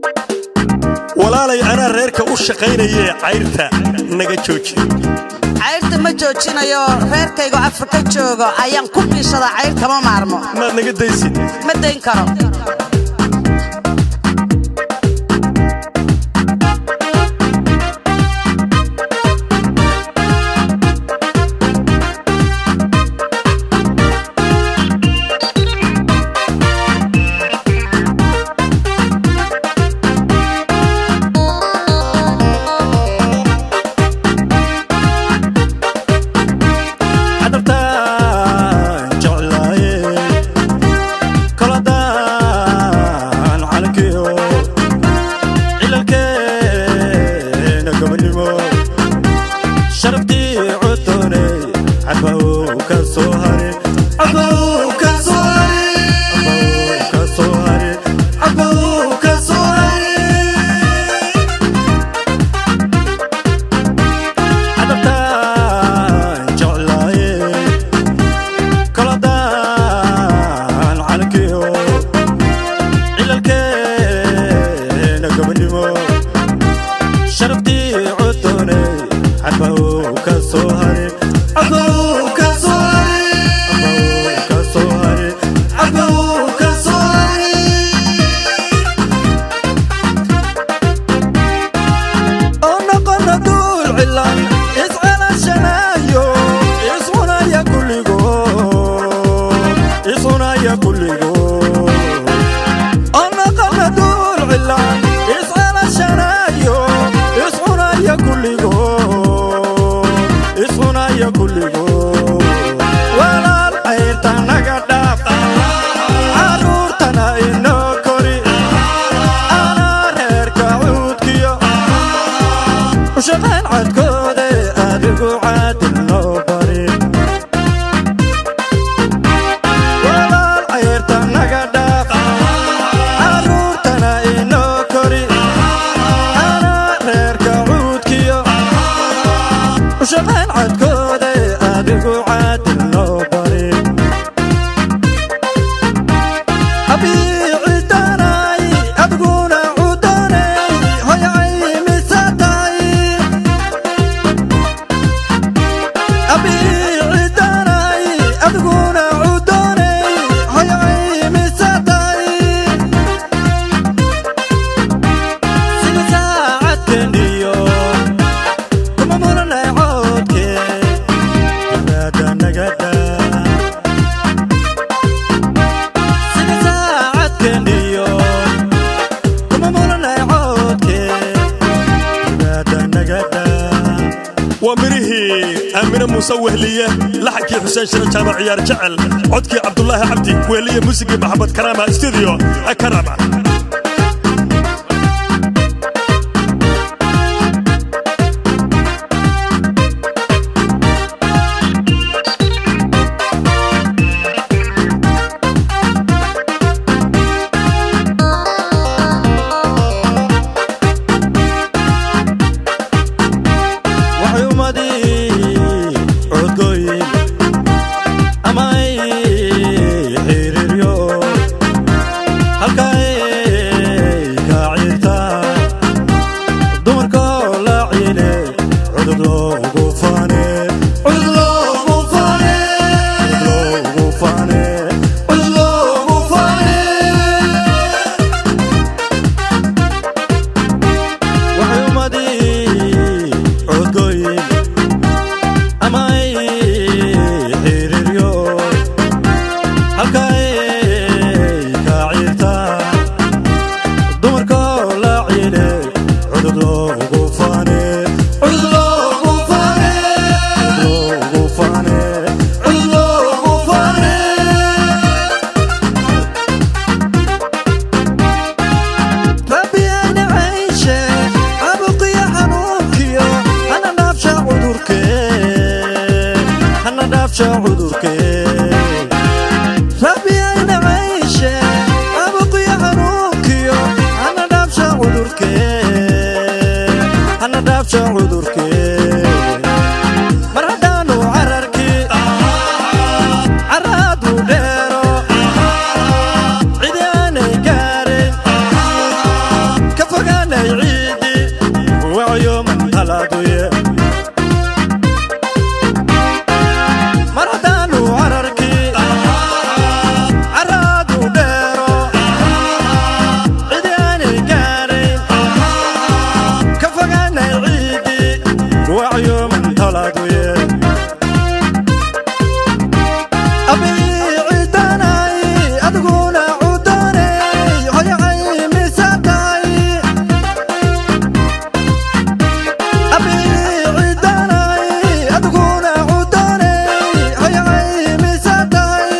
walaalay anaa reerka u shaqaynayee cayrta naga jooji cayrta ma joojinayo reerkaygo afrika joogo ayaan ku biishadaa cayr kama maarmo maad naga daysid ma dayn karo cadabtaan jeclaaye koladaan calankiyo cilalkeena gobonimo sharaftii codooney cabaw ka soo hare cabaw ka soo hare cabaw ka soo hare cabaw ka soo hare cadabtaan jeclaaye koladaan calankiyo cilalkeena gobonimo sharaftii codooney cabaw ka soo hare cabaw ka soo hare cabaw ka soo hare cabaw ka soo hare oo noqona duul cilan iscelashanayo iscunaya kulligood iscunaya kulligood oo noqona duul cilan iscelashanayo iscunaya kulligood iscunaya kulligood walaal cayrta naga dhaaf caruurtana inoo kori anaa reerka cuudkiyo ushaqayn cadkoode adigu caadil noo bari walaal cayrta naga dhaaf caruurtana inoo kori anaa reerka cuudkiyo ushaqayn cadkoode adigu caadil noo bari abiicidanay adiguna cudanay hoyacay misatay abiicidanay adiguna cudanay hoyacay misatay sida saacadkeniyo kuma muranay coodke ibaada nagada sida saacadkeniyo kuma muranay coodke ibaada nagada waa mirihii aamine muuse wehliye laxankii xuseen shiro jaamac ciyaar jecel codkii cabdulaahi cabdi wehliye muusigii maxamed karaama studio karama waxay ummadii codgoyn amay xiriiryo halkay ka ciirta dumarkoo la ciile cudud loogu faane cudud loogu faane cudud loogu faane cudud loogu faane waxay ummadii codgoyn amay xiriiryo halkay ka ciirta dumarkoo la ciile cudud loogu faane cudud loogu faane cudud loogu faane cudud loogu faane rabbiyana cayshe abuqiya xanuunkiyo hana dhaafsha cudurke hana dhaafsha cudurke rabbiyana cayshe abuqiya xanuunkiyo hana dhaafsha cudurke hana dhaafsha cudurke mar haddaanu cararkii caraadu dheero cidi aanay gaarayn ka talaaduye mar haddaanu cararkii caraadu dheero cidi aanay gaarayn ka fogaanay ciidii wacyuman talaaduye abiicidanay adiguna cudanay hoyacay misatay abiicidanay adiguna cudanay hoyacay misatay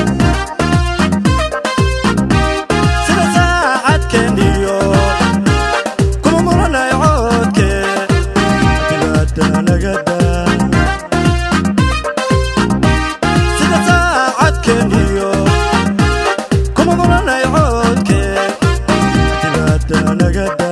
sida saacadkeeniyo kuma muranay coodke dibaada nagada sida saacadkeeniyo kuma muranay coodke dibaada nagada